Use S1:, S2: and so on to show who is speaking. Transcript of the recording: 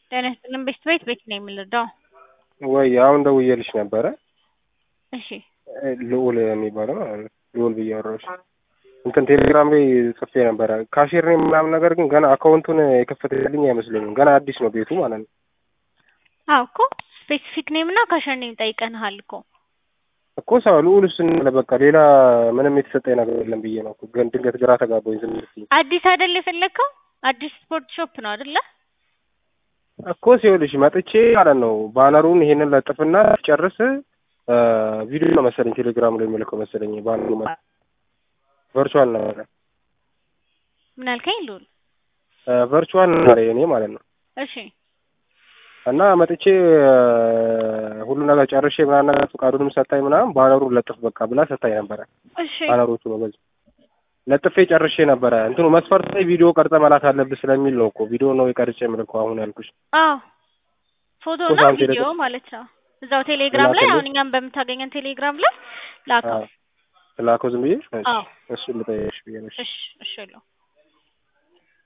S1: ጤና ይስጥልን ቤት ቤት ቤት ነው የምንረዳው።
S2: ወይ አሁን ደውዬልሽ ነበረ
S1: እሺ
S2: ልዑል የሚባለው ማለት ነው። ልዑል ብዬ አወራሁሽ። እንትን ቴሌግራም ላይ ጽፌ ነበረ ካሼር ነኝ ምናምን፣ ነገር ግን ገና አካውንቱን የከፈተልኝ አይመስለኝም። ገና አዲስ ነው ቤቱ ማለት ነው።
S1: አዎ እኮ ስፔሲፊክ ኔም እና ካሸር ኔም ጠይቀንሃል እኮ
S2: እኮ ሰው ልዑል ስንል በቃ ሌላ ምንም የተሰጠኝ ነገር የለም ብዬ ነው እኮ። ግን ድንገት ግራ ተጋባኝ ዝም ስትይ
S1: አዲስ አይደል የፈለግከው? አዲስ ስፖርት ሾፕ ነው አይደለ?
S2: እኮ ሲሆንሽ መጥቼ ማለት ነው ባነሩን ይሄንን ለጥፍና ጨርስ ቪዲዮ ነው መሰለኝ ቴሌግራም ላይ የሚልከው መሰለኝ ባነሩ ቨርቹዋል ነበረ
S1: ምን አልከኝ ልዑል?
S2: ቨርቹዋል ነበረ የኔ ማለት ነው።
S1: እሺ
S2: እና መጥቼ ሁሉ ነገር ጨርሼ ምናምን ነገር ፈቃዱንም ሰታኝ ምናምን ባነሩን ለጥፍ በቃ ብላ ሰታኝ ነበረ።
S1: እሺ
S2: ባነሮቹ ነው በዚህ ለጥፌ ጨርሼ ነበረ። እንትኑ መስፈርት ላይ ቪዲዮ ቀርጸ መላክ አለብህ ስለሚል ነው እኮ ቪዲዮ ነው የቀርጬ የምልከው አሁን ያልኩሽ።
S1: አዎ ፎቶ
S2: እኮ
S1: እና
S2: ሳንቴ
S1: ቪዲዮ
S2: ደግሞ-
S1: ማለት ነው። እዛው ቴሌግራም ላይ
S2: ላከልኝ?
S1: አሁን እኛም በምታገኘን ቴሌግራም ላይ ላከው።
S2: ላከው ዝም ብዬ
S1: አዎ
S2: እሱን ልጠይቅሽ ብዬ ነው።
S1: እሺ እሺ ለው